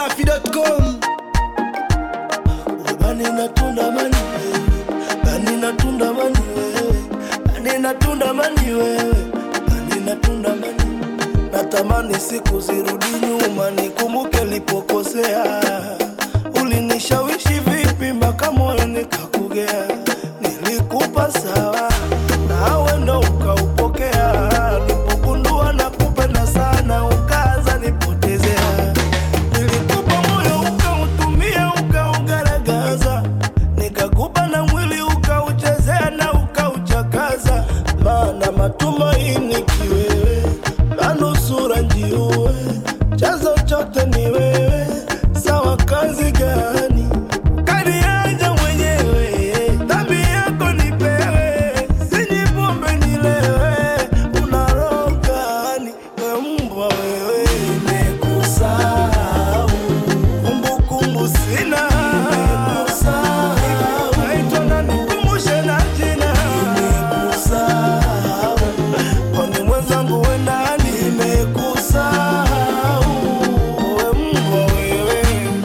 dachimsafi.com bani natunda mani wewe bani natunda mani wewe bani natunda mani wewe bani natunda mani natamani siku zirudi nyuma nikumbuke lipokosea ulinishawishi vipi mpaka moyo nikakugea nilikupa sawa nawe ndo ukaupokea nilipogundua na kupenda sana ukaanza nipotezea nilikupa moyo ukautumia ukaugaragaza nikakupa na mwili ukauchezea na ukauchakaza maana matumaini kiwewe manusura njiue chanzo chote ni wewe sawa kazi gani kanianja mwenyewe dhambi yako nipewe sinyi pombe nilewe unarogani we mbwa wewe nimekusahau kumbukumbu sina naitwa na nikumbushe na jina kwani mwenzangu we nani nimekusahau we mbwa wewe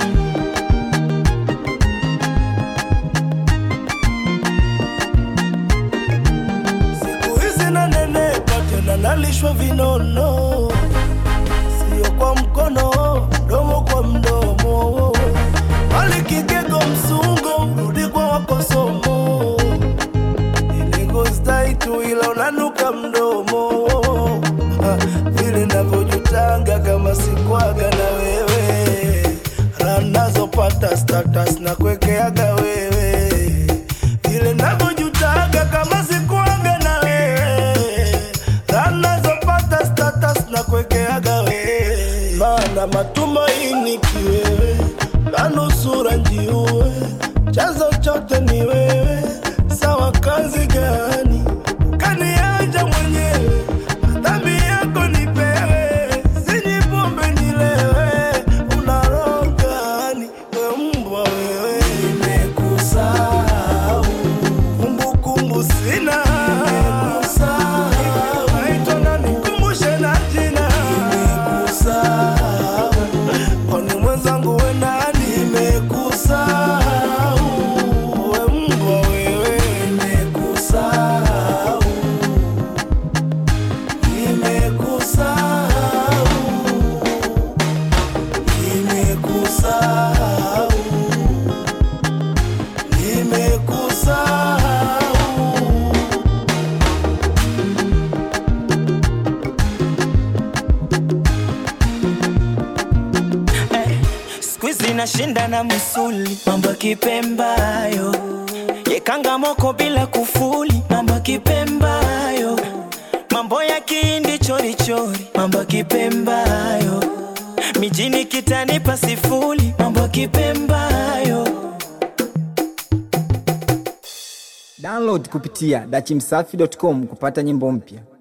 siku hizi nanenepa tena nalishwa vinono sio kwa mkono mdomo kwa mdomo bali kigego msungo rudi kwa wakosomo iligostai tu ila unanuka mdomo Ha, vile navyojutanga kama sikwaga na wewe ranazopata status na kwekeaga wewe vile navyojutanga kama sikwaga na wewe ranazopata status na kwekeaga wewe maana matumaini kiwewe manusura njiue chanzo chote ni wewe sawa kazi gani kaniaja mwenyewe dhambi yako nipewe sinyi pombe nilewe unarogani we mbwa wewe nimekusahau kumbukumbu sina naitwa na nikumbushe na jina kwani mwenzangu we nani nimekusahau we mbwa wewe nimekusahau nimekusahau nimekusahau nimekusahau siku hizi nashinda na msuli mambo ya kipembayo yekanga moko bila kufuli mambo ya kipembayo mambo ya kihindi chorichori mambo ya kipembayo mijini kitanipa sifuli mambo ya kipembayo download kupitia dachimsafi.com kupata nyimbo mpya